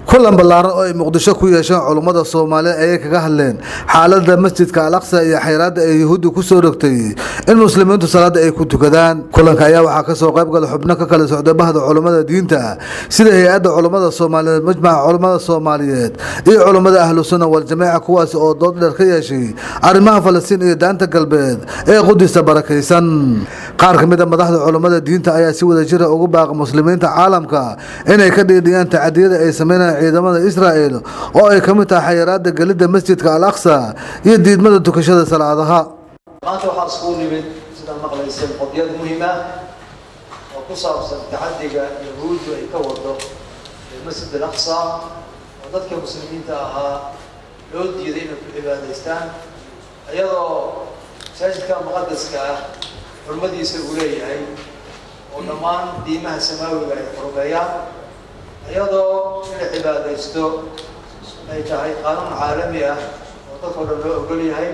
kulan ballaaran oo ay muqdisho ku yeesheen culummada soomaaliyeed ayay kaga hadleen xaalada masjidka al aqsa iyo xayraadda ay yahuudda kusoo rogtay in muslimiintu salaada ay ku tukadaan kulanka ayaa waxaa kasoo qayb gala xubno ka kala socday bahda culummada diinta sida hay-adda culummada soomaaliyeed majmaca culummada soomaaliyeed iyo culummada ahlu sunna waljamaaca kuwaasi oo dood dheer ka yeeshay arrimaha falastiin iyo daanta galbeed ee qudista barakaysan qaar ka mid a madaxda culummada diinta ayaa si wada jira ugu baaqa muslimiinta caalamka inay ka dhiidhiyaan tacadiyada ay sameynayaan ciidamada israa'el oo ay ka mid tahay xayiraada gelidda masjidka al aqsa iyo diidmada tukashada salaadaha maanta waxaa iskugu nimid sidaa maqlayseen qodyad muhiim ah oo ku saabsan taxadiga yahuuddu ay ka wado masjid al aqsa oo dadka muslimiinta ahaa loo diiday inay ku cibaadaystaan iyadoo masaajidka muqadaska ah xurmadiisa uu leeyahay oo dhammaan diimaha samaawiga ay xurmeeyaan iyadoo inay cibaadaysto ay tahay qaanuun caalami ah oo dadkao dhan loo ogol yahay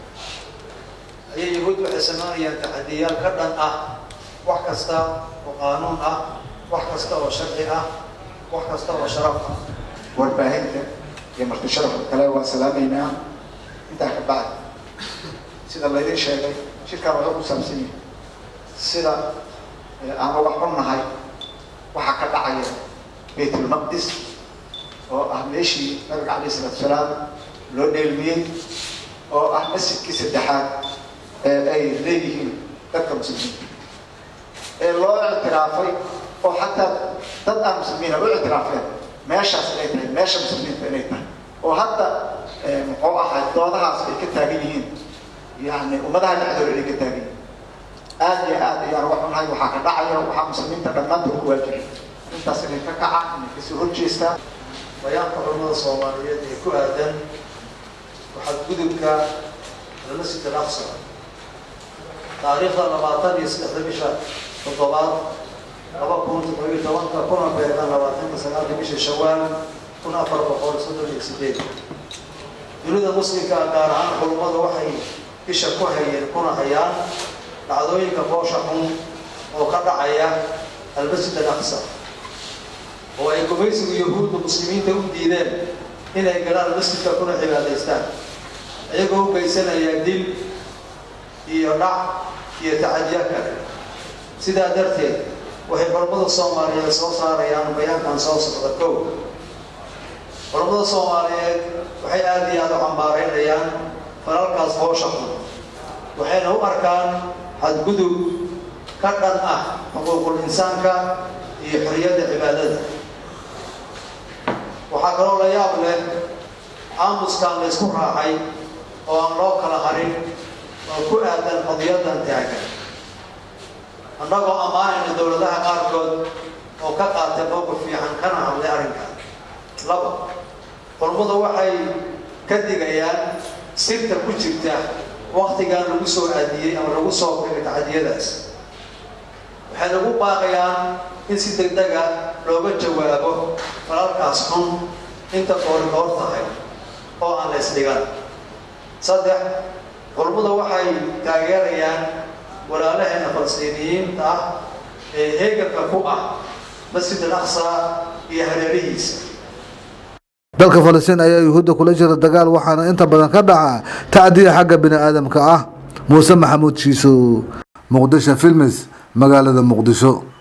ayay yahuud waxay samaynayaan taxadiyaal ka dhan ah wax kasta oo qaanuun ah wax kasta oo sharci ah wax kasta oo sharaf ah warbaahinta iyo marti sharafka kale waan salaamaynaa intaa ka bacdi sida laydin sheegay shirkaan wuxuu ku saabsan yahay sida aan uga xunnahay waxaa ka dhacaya baytulmaqdis oo ah meeshii nabiga calayh isalaatu salaam loo dheelmiyey oo ah masjidkii saddexaad ee ay leeyihiin dadka muslimiinta ee loo ictiraafay oo xataa dad aan muslimiina u ictiraafeen meeshaas inay tahay meesha muslimiinta inay tahay oo hadda muxuu ahay doodahaas ay ka taagan yihiin yani ummadaha dhexdooda inay ka taagan yihiin aad iyo aad ayaan uga xunnahay waxaa ka dhacaya waxaa muslimiinta dhammaantood ku waajibay intaas inay ka kacaan inay kasoo horjeestaan bayaanka culamada soomaaliyeed ee ku aadan waxaad gudubka almasjid al aqsa taariikhda labaatan iyo saddexda bisha toddobaad laba kun toddobiyo tobanka kuna beegan labaatanka sagaalka bisha shawaal kun afar boqol soddon iyo sideed dunida muslimka gaar ahaan culummadu waxay bisha ku hayeen kuna hayaan dhacdooyinka boosha xun oo ka dhacaya almasjid al aqsa oo ay gumaysigu yahuudda muslimiinta u diideen inay galaan masjidka kuna cibaadaystaan iyagoo u geysanaya dil iyo dhac iyo tacadiya kale sidaa darteed waxay culammada soomaaliyeed soo saarayaan bayaankan soo socda kow culammada soomaaliyeed waxay aada iyo aada u cambaareynayaan falalkaas boosha xun waxayna u arkaan xadgudub ka dhan ah xuquuqul insaanka iyo xoriyadda cibaadada waxaa kaloo la yaab leh aamuskaan la ysku raacay oo aan loo kala harin oo ku aadan qadiyadan taagan annagoo ammaanayna dowladaha qaarkood oo ka qaatay mowqif fiican kana hadlay arrinkan laba culummadu waxay ka digayaan sirta ku jirta waktigan lagu soo aadiyey ama lagu soo qigay tacadiyadaas waxay lagu baaqayaan in si deg dega looga jawaabo falalkaas xun inta koori koor tahay oo aan la isdhigan saddex culummada waxay taageerayaan walaalaheena falastiiniyiinta ah ee heeganka ku ah masjid al aqsa iyo hareerihiisa dalka falastiin ayaa yuhuudda kula jira dagaal waxaana inta badan ka dhaca tacdiya xagga bini aadamka ah muuse maxamuud shiiso muqdisho filmis magaalada muqdisho